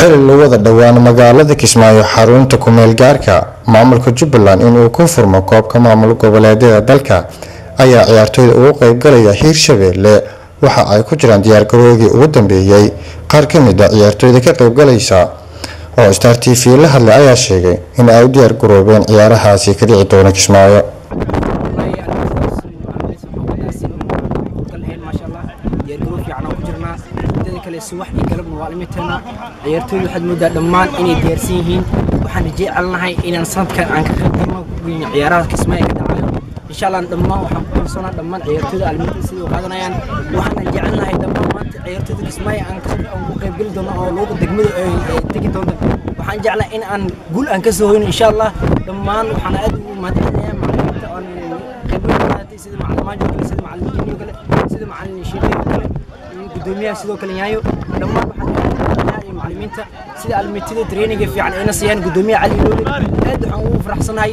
xili lagu wada dhowaan magaalada kismaayo xarunta kumeel gaarka maamulka jubbaland inuu ku furmo koobka maamul goboleedyada dalka ayaa ciyaartooyda ugu qeybgalaya hiirshabeelle waxa ay ku jiraan diyaargaroodii ugu dambeeyey qaar ka mid a ciyaartooyda ka qeybgalaysa oo star t v la hadlay ayaa sheegay in ay u diyaargaroobeen ciyaarahaasi ka dhici doona kismaayo ciyaartooyda waxaad moodaa dhammaan inay diyaarsan yihiin waxaan jecelnahay inaan sanadkan aan ka qaybgalno ciyaaraha kismaayo ka dhacayo insha allah dhammaan waxaan ku kalsoonaa dhammaan ciyaartooyda almada sida u qaadanayaan waxaan jecelnahay dhammaan maanta ciyaartooyda kismaayo aan ku qaybgali doono oo luuqa degmada ay tegi doonto waxaan jeclahay in aan guul aan ka soo hoyno insha allah dhammaan waxaan aad ugu mahadcelinayaa macalimiinta oon khibrad qaadatay sida macalin maajo kale sida macalin jiniyo kale sida macalin shiiqeyo kale iyo gudoomiyaha sidoo kale yaayo dhammaan waxaan macalimiinta sida almitada traininga fiican ayna siiyaan gudoomiyaha cali iloole aad waxaan ugu faraxsanahay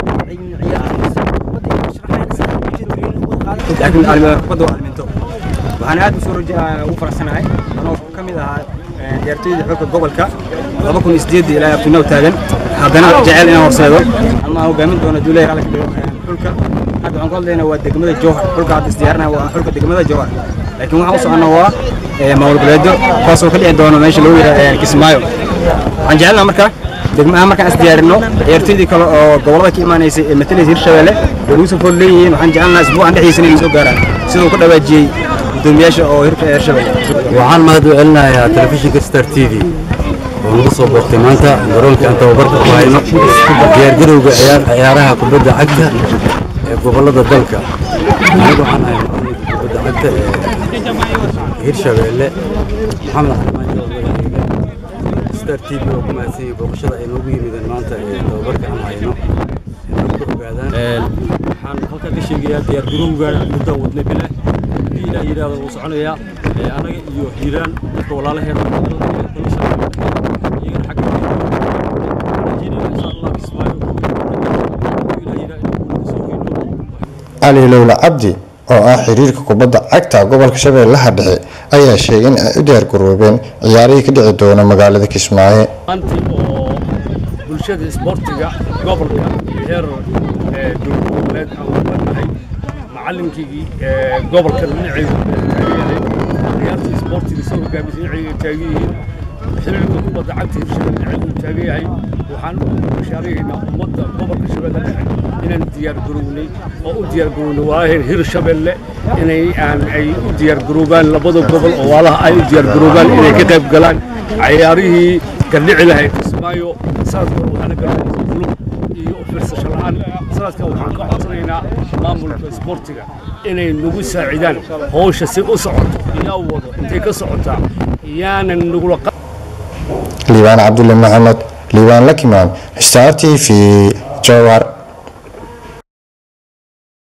waxaan aad usoo ugu faraxsanahay anoo ka mid ahaa ciyaartooyda xulka gobolka laba kun sideed ilaa abtinow taagan haddana jecel inaan horseedo ama aan hogaamin doono duuley xulka hadda waxaan ku hadlaynaa waa degmada jowhar xulka hadda isdiyaarinaha waa xulka degmada jowhar laakiin waxaan u soconnaa waa maamul goboleedyo kuwaasoo ka dhici doono meesha lagu yidhaha kismaayo waxaan jecelnaa marka degmaha markaan is diyaarino ciyaartooydii kale oo gobolada ka imaanaysay ee matalaysa hirshabeelle way nagu soo fool leeyihiin waxaan jecelnaa isbuucan dhexdiisa inay soo gaaraan siduu ku dhawaajiyey gudoomiyaasha oo hirka hirshabeelle waxaan mahad u celinayaa telefishinka star t v oo nagu soo boortay maanta garoonka aan tababarka ku hayno diyaargarowga ciyaaraha kubadda cagta ee gobolada dalka anigu waxaan ahay macalinka kubadda cagta ee hirshabeelle maxamed xalimaan star t v oo ku mahadsan yahay booqashada ay noogu yimideen maanta ee tababarka aan hayno inay ku ogaadaan waxaan halkan ka sheegayaa diyaargarowga muddaan wadnay bile haddii ilaah yidhaahdo wuu soconayaa annaga iyo hiiraan dadka walaalaheena iyagana xagga rajeynayna insha allah kismaayo cali lowla cabdi oo ah xiriirka kubadda cagta gobolka shabeellaha dhexe ayaa sheegay in ay u diyaargaroobeen ciyaarihii ka dhici doona magaalada kismaayo maantii oo bulshada isboortiga gobolka heer dowladeed aan wadanahay macallinkii gobolka dhinacaygu taageeray ciyaarta isboortiga soo hogaamisa dhinacayga taagan yihiin xiriirka kubadda cagta hirshabelle dhinacaygu taagan yahay waxaan u bashaaraynaa ummadda gobolka shabeelle dhexe inaan diyaargarownay oo u diyaargarownay walaalaheen hirshabelle inay aan ay u diyaargaroobaan labada gobol oo waalaha ay u diyaargaroobaan inay ka qayb galaan ciyaarihii gardhici lahayd kismaayo sanadkan waxaana galaysa kulub iyo firsasho la'aan sanadkan waxaan ka codsanaynaa maamulka isboortiga inay nagu saacidaan howsha si u socoto yaa wado intay ka socotaa yaanan nagula liibaan cabdulle maxamed liibaan lakimaan star t v jowar